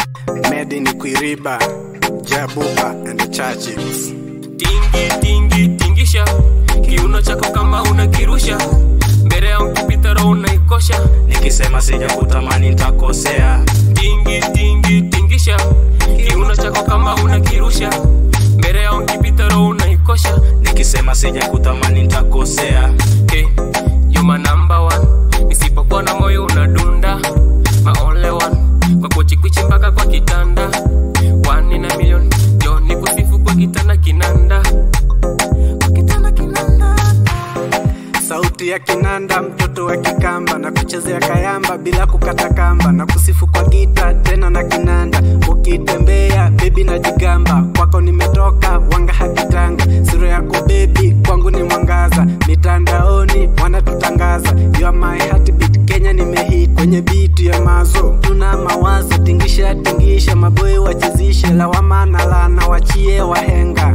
Made ni Kuiriba, Jabuba and the Churches. tingi tingi tingisha kiuno chako kama unakirusha mbele ya ukipita roho unaikosha nikisema sija kutamani nitakosea tingi tingi tingisha kiuno chako kama unakirusha mbele ya ukipita roho unaikosha nikisema sija kutamani nitakosea hey, you my number one nisipokuwa na moyo unadunda my only one kwa kuchikwichi mpaka kwa kitanda one in a million jo ni kusifu kwa kitanda kinanda kwa kitanda kinanda Sauti ya kinanda, mtoto wa kikamba na kuchezea kayamba bila kukata kamba na kusifu kwa gita tena na kinanda. Ukitembea bebi na jigamba, kwako nimetoka wanga hakitanga. Sura yako bebi kwangu ni mwangaza, mitandaoni wanatutangaza. You are my heartbeat, Kenya nimehit kwenye beat ya mazo. Tuna mawazo, tingisha tingisha, maboy wachezishe, lawama na lana wachie wahenga.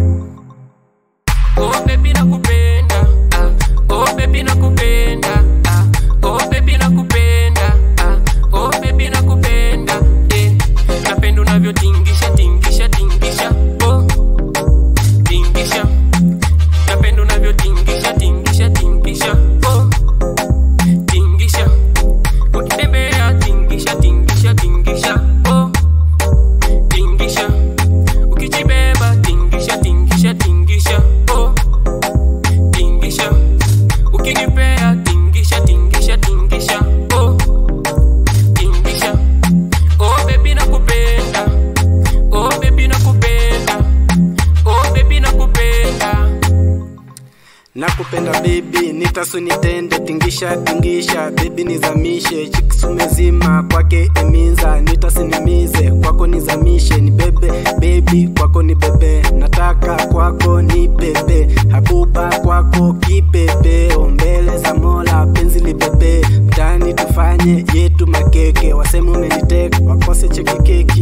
Oh baby nakupenda ah. Oh baby nakupenda ah. Oh baby nakupenda ah. Oh baby nakupenda eh. Napenda unavyotingisha tingisha tingisha oh. Tingisha Napenda unavyotingisha tingisha tingisha oh. Tingisha Ukitembea tingisha tingisha tingisha oh. Tingisha Ukijibeba tingisha tingisha tingisha oh. Tingisha Ukinipea tingisha tingisha tingisha oh. Tingisha Oh baby nakupenda Oh baby nakupenda Oh baby nakupenda nakupenda bebi nitasunitende tingisha tingisha bebi nizamishe chikisumezima kwake eminza nitasinimize kwako nizamishe ni bebe bebi kwako ni bebe nataka kwako ni pepe habuba kwako kipepe ombele za mola penzi libebe mtani tufanye yetu makeke waseme umeniteka wakose chekikeki